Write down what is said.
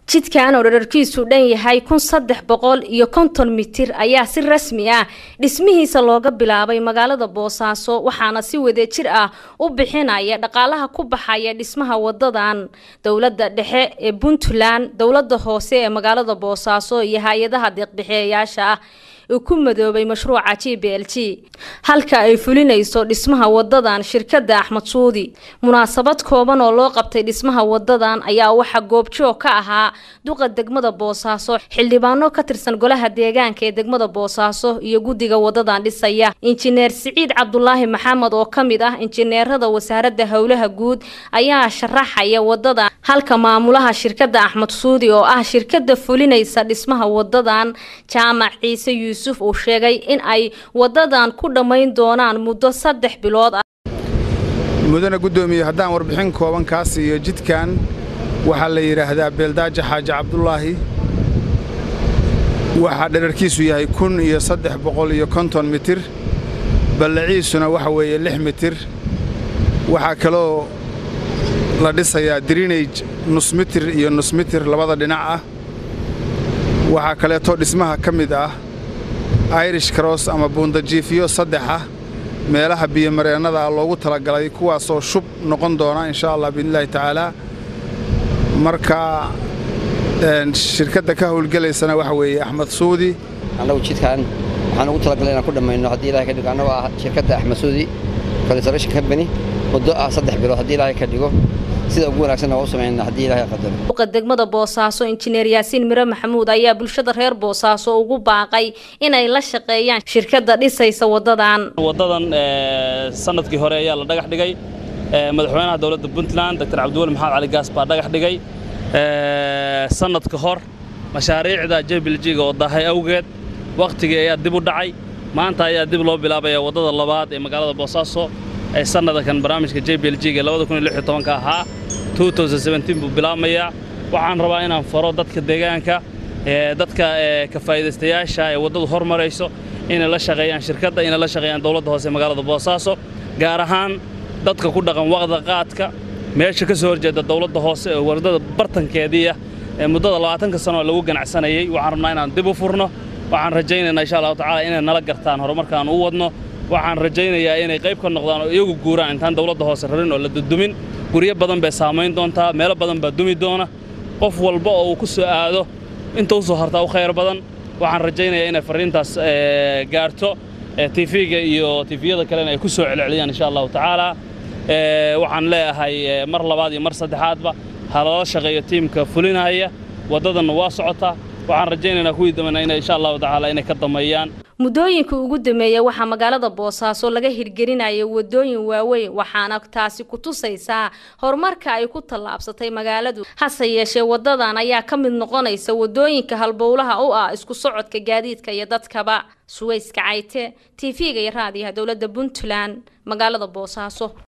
jidkan oo dherarkiisu dhan yahay kun saddex boqol iyo konton mitir ayaa si rasmi ah dhismihiisa looga bilaabay magaalada boosaaso waxaana si wadajir ah u bixinaya dhaqaalaha ku baxaya dhismaha wadadan dowladda dhexe ee puntland dowladda hoose ee magaalada boosaaso iyo hay-adaha deeqbixeeyaasha ah ku madoobay mashruuca g b l g halka ay fulinayso dhismaha wadadan shirkada axmed suudi munaasabad kooban oo loo qabtay dhismaha wadadan ayaa waxaa goobjoog ka ahaa duqa degmada boosaaso xildhibaano ka tirsan golaha deegaanka ee degmada boosaaso iyo guddiga wadadan dhisaya injineer siciid cabdulaahi maxamed oo ka mid ah injineerada wasaaradda howlaha guud ayaa sharaxaya wadadan halka maamulaha shirkada axmed suudi oo ah shirkada fulinaysa dhismaha wadadan jaamac ciise yuusuf uu sheegay in ay wadadan ku dhammayn doonaan muddo saddex bilood ah mudana guddoomiye haddaan warbixin kooban kaa siiyo jidkan waxaa la yidhaahdaa beeldaaja xaaji cabdulaahi waxaa dherarkiisu yahay kun iyo saddex boqol iyo konton mitir ballaciisuna waxa weeye lix mitir waxaa kaloo la dhisayaa drinage nus mitir iyo nus mitir labada dhinac ah waxaa kaleetoo dhismaha ka mid ah irish cross ama buundajiifiyo saddexa meelaha biyomareennada ah loogu talagalay kuwaasoo shub noqon doona insha allah biidnillahi tacaalaa marka shirkadda ka howlgelaysana waxa weeye axmed suudi annagu jidkan waxaan ugu talagalay inaan ku dhammayno haddii ilahay ka dhigo annagoo ah shirkadda axmed suudi conservation company muddo ah saddex bilood haddii ilaahay ka dhigo sida ugu wanaagsan waa u samayna haddii ilahay qadaro duqa degmada boosaaso injineer yaasiin mire maxamuud ayaa bulshada reer boosaaso ugu baaqay inay la shaqeeyaan shirkadda dhisaysa wadadan wadadan sanadkii hore ayaa la dhagax dhigay madaxweynaha dowladda puntland doctor cabdiweli maxamed cali gaas baa dhagax dhigay sanad ka hor mashaariicda jbljiga oo dahay awgeed wakhtigii ayaa dib u dhacay maanta ayaa dib loo bilaabaya waddada labaad ee magaalada boosaaso ee sanadakan barnaamijka j b l g ga ka ahaa buu bilaabmayaa waxaan rabaa inaan faro dadka deegaanka dadka ka faa'iidaystayaasha ee waddadu hormarayso inay la shaqeeyaan shirkadda inay la shaqeeyaan dowladda hoose ee magaalada boosaaso gaar ahaan dadka ku dhaqan waqda qaadka meesha ka soo horjeeda dowladda hoose ee waddada bartankeediiah ee muddada labaatanka sanoo lagu ganacsanayey waxaan rabnaa inaan dib u furno waxaan rajaynaynaa insha allahu tacala inay nala gartaan horumarkaan u wadno waxaan rajaynayaa inay qayb ka noqdaan oo iyagu guuraan intaan dowladda hoose rarin oo la dudumin guryo badan bay saamayn doontaa meelo badan baa dumi doona qof walba oo uu ku soo aado inta u soo hartaa u khayr badan waxaan rajaynayaa inay farriintaas gaarto tifiga iyo tifiyada kalena ay ku soo celceliyaan insha allahu tacaala waxaan leeyahay mar labaad iyo mar saddexaadba ha lala shaqeeyo tiimka fulinaya waddadanna waa socotaa waxaan rajaynaynaa kuwii dambena inay insha allahu tacaala inay ka dameeyaan muddooyinka ugu dambeeya waxaa magaalada boosaaso laga hirgelinaya wadooyin waaweyn waxaana taasi ku tusaysaa horumarka ay ku tallaabsatay magaaladu hase yeeshee wadadan ayaa ka mid noqonaysa wadooyinka halbowlaha u ah isku socodka gaadiidka iyo dadkaba suwayska cayte tv-ga iyo raadiyaha dowladda puntland magaalada boosaaso